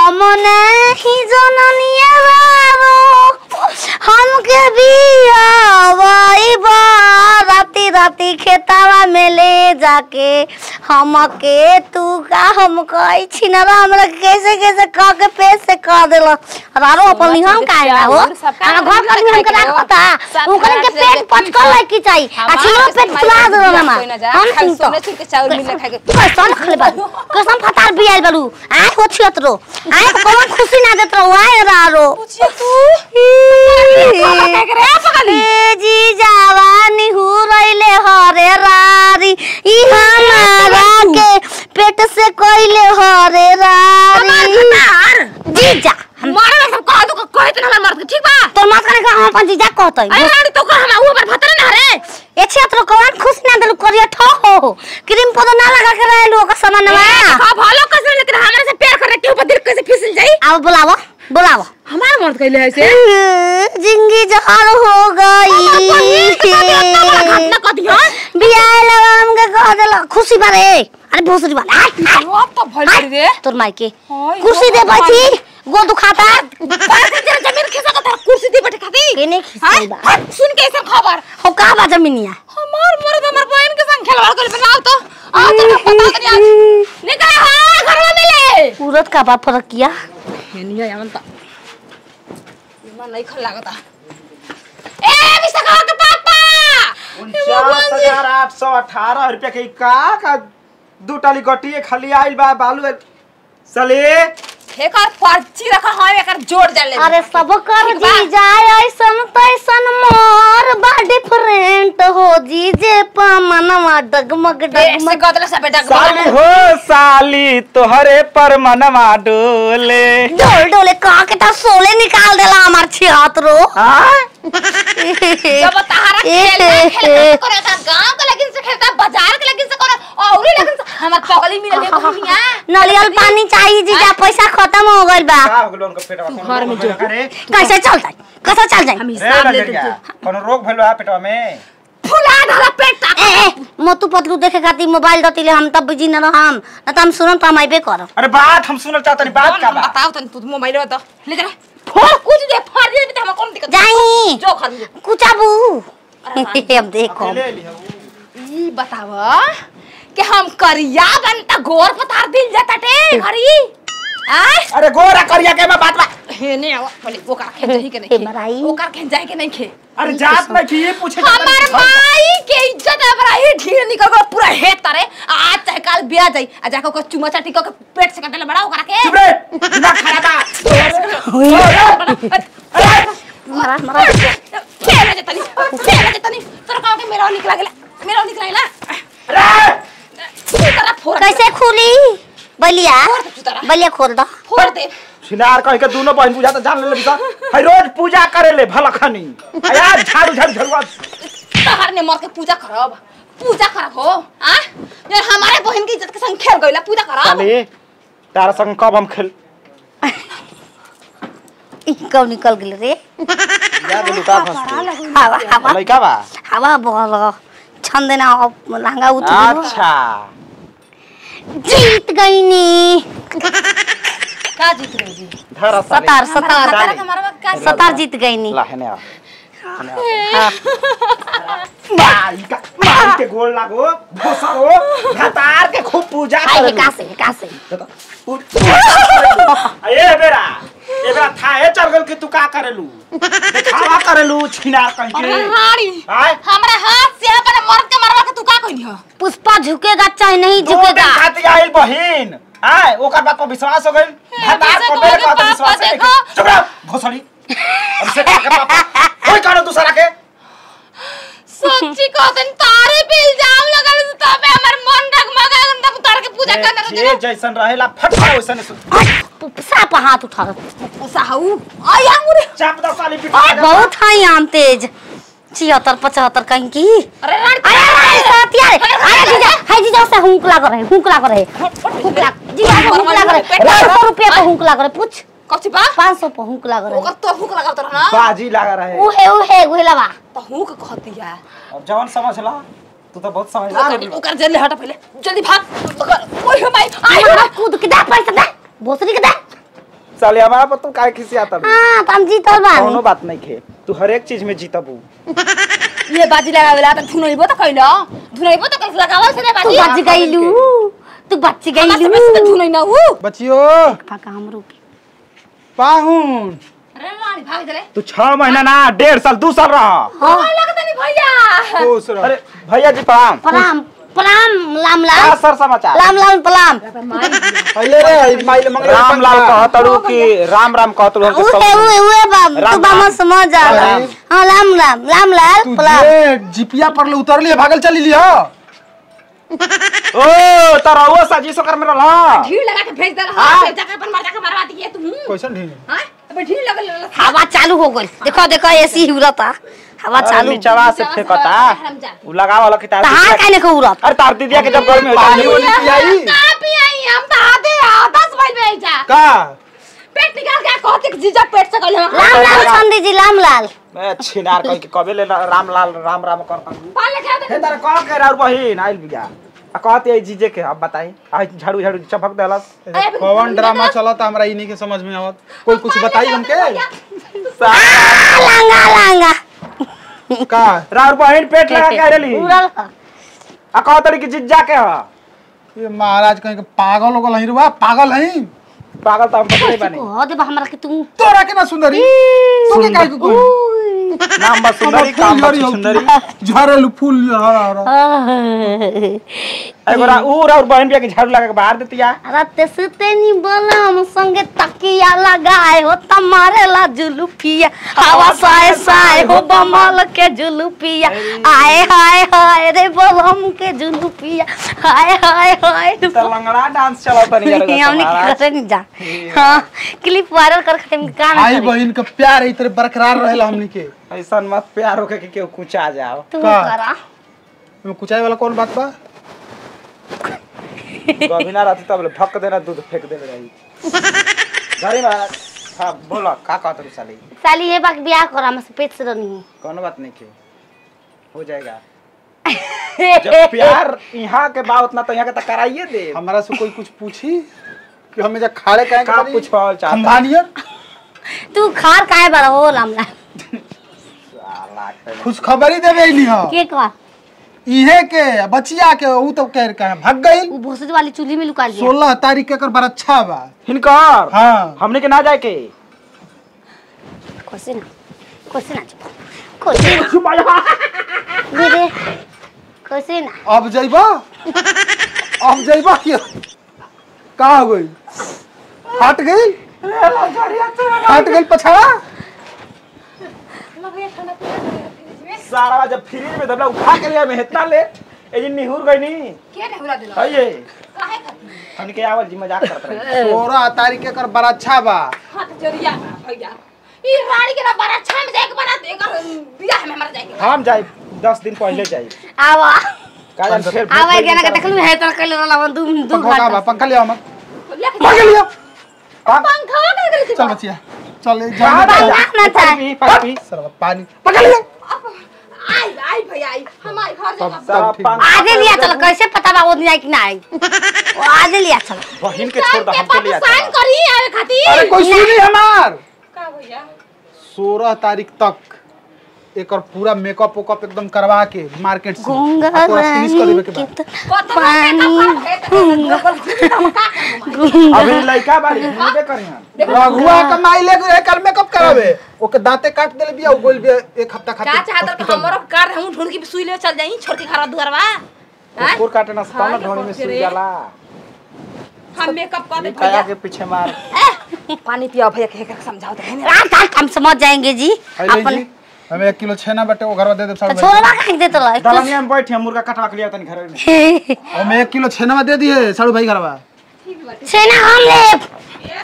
हम नहीं जननिया बाबू हमके बियावाई बा राती राती खेतावा में ले जाके हमके तू का हम कही छिनरा हमरा कैसे कैसे कह के पेट से कह देला रारो अपन निहम का है हो हमरा घर कर निहम के रखता उनकर के पेट पचकल है की चाहिए आ छिनो पेट फुला देला ना हम सुन तो चाउर मिल खाए कैसन खले बालू कैसन फतार बियाल बालू आय हो छियत रो आय तो कौन खुशी ना देत रो आय रारो ए जी जवानी हु रइले हरे रारी ई हमारा के पेट से कइले हरे रारी जीजा मारे ना सब कह दो कहे तो ना मर के ठीक बा तोर मत करे का हम अपन जीजा कहतै अरे रानी तो कह हम ऊपर भतरे ना रे ए क्षेत्र कौन खुश ना देलु करिया ठो हो क्रीम पौधा ना लगा के रहलु ओकर सामानवा का भालो कसर लेकिन हमरा से प्यार करे के ऊपर दिल कैसे फिसल जाई आओ बुलावो बुलावो हमारा मर्द कहले है से जिंदगी जहर हो गई घटना कह दियो बियाह लगा हमके कह देला खुशी बारे अरे भोसरी वाला अब तो भल रे तोर माई के हाय, कुर्सी दे भगवान। बैठी गो दुखाता बाहर से जरा जमीन खिसा का कुर्सी दे बैठे खाती केने खिसाई बा हाँ? सुन के ऐसा खबर हो का बा जमीनिया हमार मर्द हमार बहन के संग खेलवाड़ कर बनाओ तो आ तो पता नहीं आज निकल हां घर में मिले उरत का बा फरक किया हेनिया यामन ता मन नहीं खल लागता ए विशाखा के पापा उनचास हजार आठ सौ अठारह रुपया के का का दू टाली गटिए खाली आइल बा बालू सले एकर पर्ची रखा है एकर जोड़ जा ले अरे सब कर ठीक बा। जी जाए ऐसन तैसन मोर बा डिफरेंट हो जी जे पमनवा डगमग से डगमग गदला सब बेटा साली हो साली तोहरे पर मनवा डोले डोल डोले कहा के ता सोले निकाल देला हमार छिहत रो हाँ? जब तारा खेल खेल करे का गांव के लेकिन से खेलता बाजार के लेकिन से करे और लेकिन से हमर पगली मिले ले भूमिया नलियल पानी चाहिए जीजा पैसा खत्म हो गइल बा का हो गेलो उनका पेटवा घर में जो। रे कैसे चल जाए कैसे चल जाए हम रे हिसाब ले लजरिया दे कोनो रोग भइलो है पेटवा में फुला डाला पेट ए ए मोतू पतलू देखे खातिर मोबाइल दतिले हम तब बिजी न रहम न त हम सुनम त हम आइबे करब अरे बात हम सुनल चाहतनी बात का बा बताओ तन तू मोबाइल बता ले जा फोड़ कुछ दे फाड़ दे तो हम कौन दिक्कत जाई जो घर में कुचाबू अब देखो ले लिहू ई बताव कि हम करिया बनता गोर पतार दिल जाता टे घरी आय अरे गोरा करिया के बा बात बा हे ने आवा पहले ओकर खेन जाई के हे नहीं मराई। खे ओकर खेन जाई के नहीं खे अरे जात में की पूछे हमार माई के इज्जत अब रही ढील निकल गो पूरा हे तरे आज चाहे काल बिया जाई आ जाके ओकर चुमा चाटी के पेट से कटले बड़ा ओकरा के चुप रे दिमाग खराब बा मरा मरा खेला जतनी खेला जतनी तोरा कहू के मेरा निकला गेला मेरा निकला गेला अरे तू तरा फोड़ कैसे खुली बलिया तारा। बलिया खोल दो फोड़ दे सिनार कह के दोनों बहन पूजा तो जान ले बिसा है रोज पूजा करे ले भलखनी आ यार झाड़ू झाड़ू झलवा तहर ने मर के पूजा करब पूजा करब हो आ यार हमारे बहन की इज्जत के संग खेल गइला पूजा करब साली तारा संग कब हम खेल ई कब निकल गेल रे याद लुका फंस हवा हवा लइका बा हवा बहल छन देना अब लहंगा उतर अच्छा जीत गईनी का जीत गई जी धर साली सतार सतार तारा के मरवा का सतार जीत गईनी ला हेने आ हेने आ माई का माई के गोल लागो भोसरो घतार के खूब पूजा आई करे हे कासे हे कासे ए बेरा ए बेरा थाहे चल गल कि तू का करेलू दिखावा करेलू छिनार कहीं अरे के रानी आय हमरा हाथ से अपने मर्द के मरवा के तू का कइली हो पुष्पा झुकेगा चाहे नहीं दो दिन झुकेगा खातिर आइल बहिन आय ओकर बात पर विश्वास हो गइल भतार विश्वास पर मेरे हो गइल, बात पर पापा विश्वास है देखो। चुप रह भोसड़ी अब से का पापा कोई करो दूसरा के सच्ची कहतन तारे पे इल्जाम लगल से तबे हमर मन डगमगा तब तार के पूजा करना जे जे जैसन रहेला फट वैसन साप हाथ उठा साहू आई अंगूरी चाप दस साली पिटा बहुत है आम तेज छिहत्तर पचहत्तर कहीं की अरे रानी अरे अरे साथिया अरे जीजा है जीजा से हुंक लाग रहे हुंक लाग रहे हुंक लाग जीजा से हुंक लाग रहे पाँच सौ रुपया पे हुंक लाग रहे पूछ कथि बा पाँच सौ पे हुंक लाग रहे ओकर तो हुक लगा तर ना बाजी लगा रहे उहे उहे उहे लवा तो हुक कहती है अब जवन समझ ला तू तो बहुत समझदार है ओकर ओकर जल्दी हटा पहले जल्दी भाग ओकर ओए हो माई आई हमारा कूद के दे पैसा दे भोसरी के दे साले हमारा पर तू काहे खिसियाता बे? हाँ तो हम जीतल कौनो बानी बात नहीं खे तू हर एक चीज में जीतबू ये बाजी लगावेला त धुनैबो त कइल धुनैबो त कइल लगावल से रे तू बाजी बच गईलू तू बच हमरा गईलू समय से त धुनै न हु बचियो पाका हमरो के पाहुन अरे मारी भाग जले तू छह महीना ना डेढ़ साल दू साल रहा हाँ लगत नहीं भैया खुश रह अरे भैया जी प्रणाम प्रणाम प्रणाम लाम क्या लाल सर समाचार लाम लाल प्रणाम पहले रे माइल मंगल राम लाल कहतड़ू कि राम राम कहतड़ू हमके उहे सब उहे उहे बाब राम तू बामा राम। समझ जा राम। हाँ लाम लाम लाम लाल तू प्रणाम जे जिपिया पर ले उतर लिए भागल चली लिया ओ तारा वो साजिश कर में रहला ढील लगा के भेज दे हाँ। हां जाके अपन मार जाके मारवा दिए तू कैसन ढील हां अब ढील लगल हवा चालू हो गई देखो देखो एसी उड़ता हवा चालू नीचवा से फेंकता हरामजादा। उ लगाव वाला कि तार तहां दीदिया काहे नहीं उड़त के- अरे तार दीदिया के जब गर्मी हो पानी जाए वाली पियाई का पियाई हम त आधे आ 10 बजे में जा का पेट निकाल के कहते कि जीजा पेट से कहले लाम लाल संदी जी लाम लाल मैं छिनार कह के कबे ले राम लाल राम राम करता हूं पाले खा हे दे तार कह के राउर बहिन आइल बिया आ कहते है जीजे के अब बताई आ झाड़ू झाड़ू चपक देलस कौन ड्रामा चलता हमरा ई नहीं के समझ में आवत कोई कुछ बताई हमके आ, लांगा लांगा का राउर बहिन पेट लगा के आइली उड़ल आ कहतड़ी कि जिज्जा के ह ये महाराज कहीं के पागल होगल हई रुआ पागल हई पागल तो हम पकड़े बानी कह दे हमरा के तू तोरा के ना सुंदरी तू के काहे के कोई उई। नाम बस सुंदरी काम बस सुंदरी झरेलू फूल हरा हरा एगो रा ऊ राउर बहिन बिया के झाड़ू लगा के बाहर देतिया राते सुते नी बोलम संगे तकिया लगाए हो तमारे ला जुलुफिया हवा साए साए हो बमल के जुलुफिया आए हाय हाय रे बोलम के जुलुफिया हाय हाय हाय त लंगड़ा डांस चलत नहीं यार हमने की करे नहीं जा हाँ क्लिप वायरल कर खातिर का भाई ना बहन का प्यार इतने बरकरार रहेला हमनी के ऐसन मत प्यार होके कि केहू कुछ आ जाओ तू का? करा में कुचाई वाला कौन बात बा कभी ना रहती तब ले फक देना दूध फेंक देने रही घरे में हाँ बोलो का कहत रही साली साली ये बात ब्याह करा हमसे पेट से रनी कोनो बात नहीं के हो जाएगा जब प्यार यहाँ के बा उतना तो यहाँ के तो कराइए दे हमारा से कोई कुछ पूछी कि हमें जा खाड़े काहे का पूछवाल चाहता? खंभानियर तू खार काहे बड़ा हो लामला साला के- खुश खबरी देवे इली हां के का इहे के बचिया के ऊ तो कह के भाग गई वो भोसड़ी वाली चूल्ही में लुका लिया 16 तारीख के एकर बड़ा अच्छा बा हिनकर हाँ हमने के ना जाए के खोसे ना खोसे ना चुप खोसे ना दीदी खोसे ना अब जइबा अब जइबा क्या का हो गई हट गई हट गई पछाड़ा सारा जब फ्रिज में दबला उठा के लिया में इतना ले ए जी निहुर गई नी के ने हुला दिलो है ये काहे खातिर हमने के आवल जी मजाक करत रहे सोलह तारीख के एकर बड़ा अच्छा बा हाथ जोरिया भैया ई रानी के ना बड़ा अच्छा में जाके बना दे एकर बियाह में मर जाएगी हम जाए दस दिन पहले जाए आवा का जान फिर आवा गया ना देखलू है तो कल रला दू दू पंखा का बा घंटा पंखा लिया मत लेके पंखा लिया पंखा का कर चल बचिया चल जा, जा जा, जा। ना चाहे पानी पी, पानी पी। सरवा पानी पंखा लिया आई आई भैया आई हम आई घर सब जाएगा सारा ठीक। पानी- आजे लिया चलो कैसे पता बा वो दिन आई कि ना आई वो आजे लिया चलो बहिन के छोड़ दो के हमके पास लिया साइन चलो। करी आवे खातिर अरे कोई सुनी हमार का भैया सोलह तारीख तक एकर पूरा मेकअप वेकअप एकदम करवा के मार्केट से गंगा आ तोरा फिनिश कर देवे के रानी बाद के कत पानी अभी लड़का बाड़ी हिंदे करी हम रघुआ का माइले के कल मेकअप करावे ओके दांते काट देले बिया गोल बिया एक हफ्ता का खातिर चाहत कि हमरो कार हम ढूंढ के सुई ले चल जाई छोड़ के घर दुआरवा हैं? कुकुर काटे ना सताना हाँ, ढोनी में ये सुई रे। जाला हम मेकअप कर दे काया भैया के पीछे मार ए, पानी पियो भैया के के समझाओ तो है ना रात रात हम समझ जाएंगे जी अरे अपन जी हमें एक किलो छेना बटे वो घर दे दे तो सब छोड़वा कहीं दे तो ला दलनिया में बैठ हम मुर्गा कटवा के लिया तनी घर में हमें एक किलो छेना दे दिए साड़ू भाई घरवा छेना हम ले